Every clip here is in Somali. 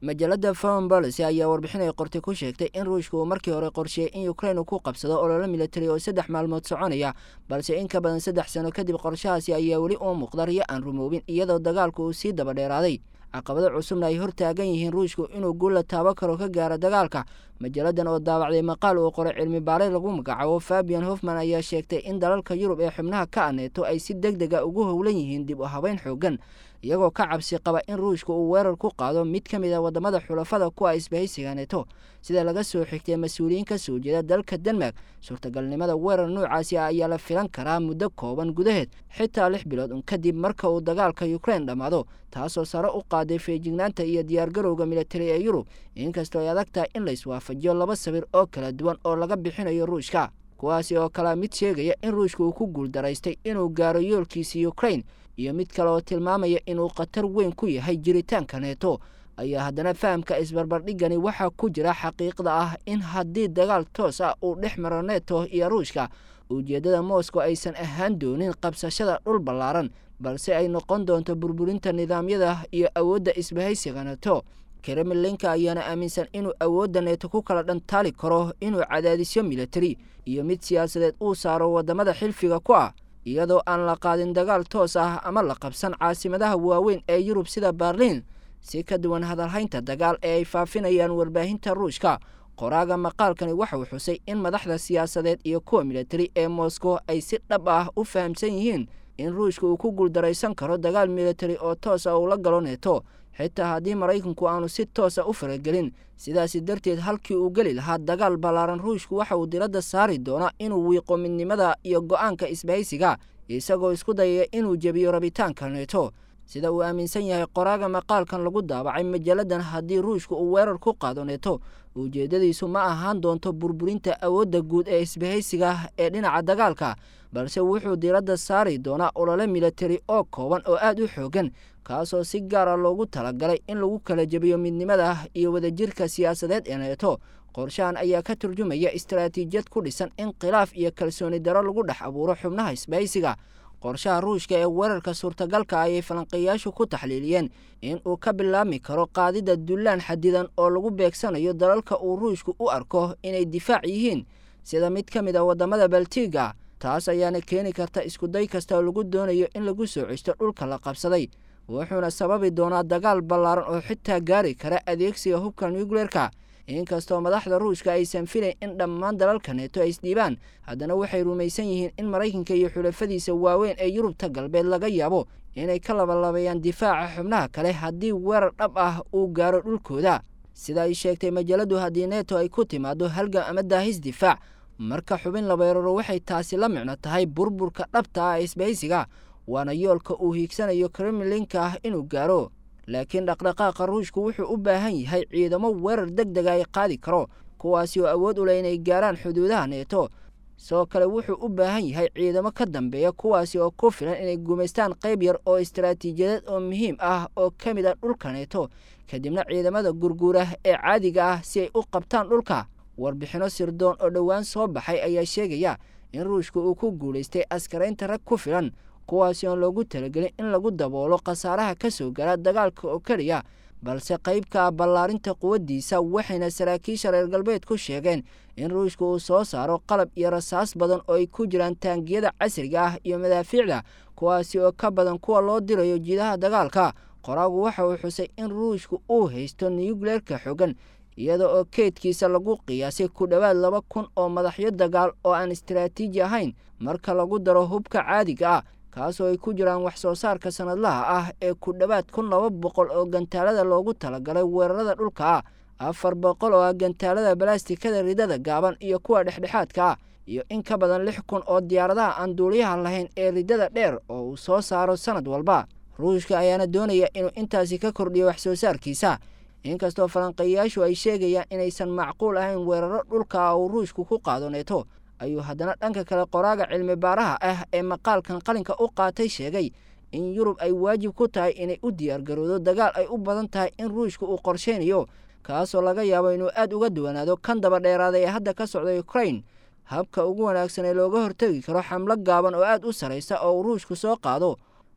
majalada foreign policy ayaa warbixin ay qortay ku sheegtay in ruushka uu markii hore qorsheeyey in ukrain uu ku qabsado ololo militari oo saddex maalmood soconaya balse in ka badan saddex sano kadib qorshahaasi ayaa weli uu muuqda riyo aan rumoobin iyadoo dagaalku uu sii daba dheeraaday caqabado cusubna ay hortaagan yihiin ruushku inuu guul la taabo karo ka gaaro dagaalka majalladan oo daawacday maqaal uu qoray cilmi baaray lagu magacaabo fabian hofman ayaa sheegtay in dalalka yurub ee xubnaha ka aneeto ay si deg dega ugu howlan yihiin dib u habeyn xoogan iyagoo ka cabsi qaba in ruushka uu weerar ku qaado mid ka mid a wadamada xulafada kuwa isbahaysiga neto sida laga soo xigtay mas-uuliyiin ka soo jeeda dalka denmark suurtagalnimada weerar noocaasi ah ayaa la filan karaa muddo kooban gudaheed xitaa lix bilood un kadib marka uu dagaalka ukrain dhammaado taasoo sare u qaaday feejignaanta iyo diyaargarowga militari ee yurub inkastoo ay adag tahay in layswaafajiyo laba sawir oo kala duwan oo laga bixinayo ruushka kuwaasi oo kalea mid sheegaya in ruushka uu ku guuldaraystay inuu gaaro yoolkiisii ukrain iyo mid kale oo tilmaamaya inuu khatar weyn ku yahay jiritaanka neeto ayaa haddana fahamka isbarbardhigani waxaa ku jira xaqiiqda ah in haddii dagaal toos ah uu dhex maro neto iyo ruushka ujeeddada moscow aysan ahaan doonin qabsashada dhul ballaaran balse ay noqon doonto burburinta nidaamyada iyo awoodda isbahaysiga neto kremlinka ayaana aaminsan inuu awoodda neeto ku kala dhantaali karo inuu cadaadisyo militari iyo mid siyaasadeed uu saaro waddamada xilfiga ku ah iyadoo aan la qaadin dagaal toos ah ama la qabsan caasimadaha waaweyn ee yurub sida berliin si ka duwan hadalhaynta dagaal ee ay faafinayaan warbaahinta ruushka qoraaga maqaalkani waxauu xusay in madaxda siyaasadeed iyo kuwa militari ee moscow ay si dhab ah u fahamsan yihiin in ruushka uu ku guuldaraysan karo dagaal militari oo toos ah uu la galo neeto xitaa haddii maraykanku aanu si toosa u faragelin sidaasi darteed halkii uu geli lahaa dagaal ballaaran ruushku waxa uu diradda saari doonaa inuu wiiqo midnimada iyo go-aanka isbahaysiga isagoo isku dayaya inuu jebiyo rabitaanka neeto sida uu aaminsan yahay qoraaga maqaalkan lagu daabacay majalladan haddii ruushka uu weerar ku qaado neeto ujeeddadiisu ma ahaan doonto burburinta awoodda guud ee isbahaysiga ee dhinaca dagaalka balse wuxuu diradda saari doonaa olole militari oo kooban oo aad u xoogan kaasoo si gaara loogu talagalay in lagu kala jebiyo midnimada iyo wadajirka siyaasadeed ee neeto qorshahan ayaa ka turjumaya istaraatiijiyad ku dhisan in khilaaf iyo kalsooni daro lagu dhex abuuro xubnaha isbahaysiga qorshaha ruushka ee weerarka suurtagalka ayay falanqeeyaashu ku taxliiliyeen in uu ka bilaabmi karo qaadida dullaan xadidan oo lagu beegsanayo dalalka uu ruushku u arko inay difaac yihiin sida mid ka mid a waddamada baltiga taas ayaana keeni karta iskuday kasta oo lagu doonayo in lagu soo ceshto dhulka la qabsaday wuxuuna sababi doonaa dagaal ballaaran oo xitaa gaari kara adeegsiga hubka nucleerka inkastoo madaxda ruushka aysan filayn in dhammaan dalalka neeto ay isdhiibaan haddana waxay rumaysan yihiin in maraykanka iyo xulafadiisa waaweyn ee yurubta galbeed laga yaabo inay ka labalabeeyaan difaaca xubnaha kale haddii weerar dhab ah uu gaaro dhulkooda sida ay sheegtay majaladu haddii neto ay ku timaado halgam ama daahis difaac marka xubin la weeraro waxay taasi la micno tahay burburka dhabta ah ee isbahaysiga waana yoolka uu hiigsanayo kremlinka ah inuu gaaro laakiin dhaqdhaqaaqa ruushku wuxuu u baahan yahay ciidamo weerar deg dega ay qaadi karo kuwaasi oo awood u leh inay gaaraan xuduudaha neeto sidoo kale wuxuu u baahan yahay ciidamo ka dambeeya kuwaasi oo ku filan inay gumaystaan qayb yar oo istaraatiijiyadeed oo muhiim ah oo ka mid ah dhulka neeto kadibna ciidamada gurguura ee caadiga ah si ay u qabtaan dhulka warbixinno sirdoon oo dhowaan soo baxay ayaa sheegaya in ruushka uu ku guulaystay askaraynta rag ku filan kuwaasi oon loogu talagelin in lagu daboolo khasaaraha ka soo gara dagaalka oo keliya balse qaybka ballaarinta quwaddiisa waxayna saraakiisha reer galbeed ku sheegeen in ruushka uu soo saaro qalab iyo rasaas badan oo ay ku jiraan taangiyada casriga ah iyo madaafiicda kuwaasi oo ka badan kuwa loo dirayo jiidaha dagaalka qoraagu waxa uu xusay in ruushka uu haysto nuyukleerka xogan iyada oo keydkiisa lagu qiyaasay ku dhowaad laba kun oo madaxyo dagaal oo aan istaraatiiji ahayn marka lagu daro hubka caadiga ah kaasoo ay ku jiraan wax soo saarka sanadlaha ah ee ku dhowaad kun laba boqol oo gantaalada loogu talagalay weerarada dhulka ah afar boqol oo ah gantaalada balastikada ridada gaaban iyo kuwa dhexdhexaadka ah iyo in ka badan lix kun oo diyaaradaha aan duuliyaha lahayn ee ridada dheer oo uu soo saaro sanad walba ruushka ayaana doonaya inuu intaasi ka kordhiyo wax soo saarkiisa inkastoo falanqeeyayaashu ay sheegayaan inaysan macquul ahayn weeraro dhulka uu ruushku ku qaado neeto ayuu haddana dhanka kale qoraaga cilmi baaraha ah ee maqaalkan qalinka u qaatay sheegay in yurub ay waajib ku tahay inay u diyaargarowdo dagaal ay u badan tahay in ruushka uu qorsheynayo kaasoo laga yaabo inuu aad uga duwanaado kan daba dheeraaday ee hadda ka socda ukrain habka ugu wanaagsan ee looga hortegi karo xamlo gaaban oo aad u sarraysa oo uu ruushku soo qaado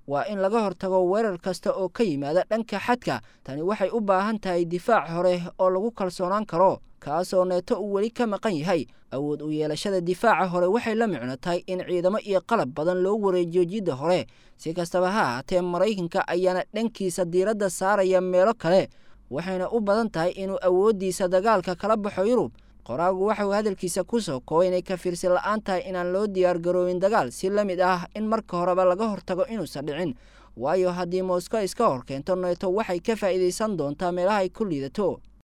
waa in laga hortago weerar kasta oo ka yimaada dhanka xadka tani waxay u baahan tahay difaac hore oo lagu kalsoonaan karo kaasoo neeto uu weli ka maqan yahay awood u yeelashada difaaca hore waxay la micno tahay in ciidamo iyo qalab badan loo wareejiyo jidda hore si kastaba ha ahaatee maraykanka ayaana dhankiisa diiradda saaraya meelo kale waxayna u badan tahay inuu awooddiisa dagaalka kala baxo yurub qoraagu waxauu hadalkiisa ku soo koobay inay ka fiirsi la-aan tahay inaan loo diyaar garoobin dagaal si la mid ah in marka horeba laga hortago inuusan dhicin waayo haddii moscow iska hor keento neeto waxay ka faa'iidaysan doontaa meelaha ay ku liidato